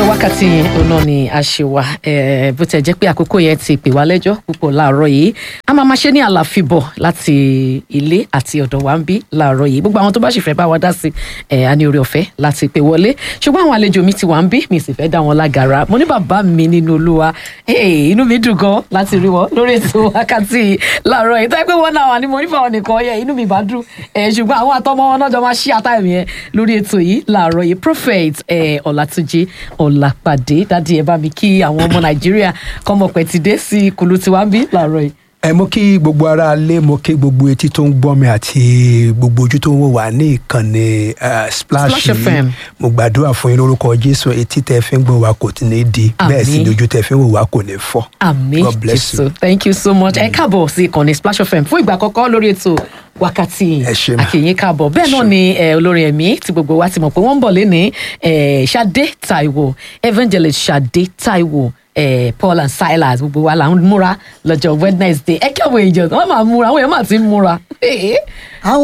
ètò wákàtí òun náà ni a ṣe wà eh, bó tẹ̀ jẹ́ pé àkókò yẹn ti pè wá lẹ́jọ́ púpọ̀ láàárọ̀ yìí a máa ma ṣe ní àlàfíbọ̀ láti ilé àti ọ̀dọ̀ wa ń bí láàárọ̀ yìí gbogbo àwọn tó bá sì fẹ́ bá wa dá sí ẹ̀ a ní orí ọ̀fẹ́ láti pè wọlé ṣùgbọ́n àwọn àlejò mi ti wà ń bí mi sì fẹ́ dá wọn lágara mo ní bàbá mi nínú olúwa hey, inú mi dùn gan láti rí wọn lórí ètò wákàtí láàárọ̀ yìí tó yẹ pé wọ́n náà wà ní mo nífẹ̀ẹ́ wọn nìkan yẹ inú mi bá dùn ẹ̀ ṣùgbọ́n àwọn àtọmọ wọn náà jọ máa ṣí àtàyè yẹn lórí ètò yìí láàárọ̀ yìí prophet ẹ̀ ọ̀làtúnjì ọ̀làpàdé dádì ẹ̀ bá mi kí àwọn ọmọ nàìjíríà kọ́mọpẹ̀ ti dé sí kùlù tiwa ń bí láàárọ̀ yìí. ẹ mo kí gbogbo ara lé mo kí gbogbo etí tó ń gbọ́ mi àti gbogbo ojú tó ń wò wá ní ìkànnì eh, splash Splash FM. mo gbàdúrà fún yín lórúkọ jésù etí tẹ fi ń gbọ́ wa kò tí ní di bẹ́ẹ̀ sì Àmín. ni ojú tẹ fi ń wò wá kò ní fọ́. àmì God bless jésù you. thank you so much ẹ káàbọ̀ sí ìkànnì splash fm fún ìgbà àkọ́kọ́ lórí ètò wákàtí Ẹ ṣé ma. àkìyìn káàbọ̀ bẹ́ẹ̀ náà ṣé. ni eh, olórin ẹ̀mí tí gbogbo wa ti mọ̀ pé wọ́n ń bọ̀ lénìí eh, Ṣadé Táíwò evangelist Ṣadé Táíwò eh, Paul and Silas gbogbo wa là ń múra lọ́jọ́ Wednesday ẹ kí àwọn èèyàn wọ́n máa múra àwọn èèyàn máa ti ń múra. àwọn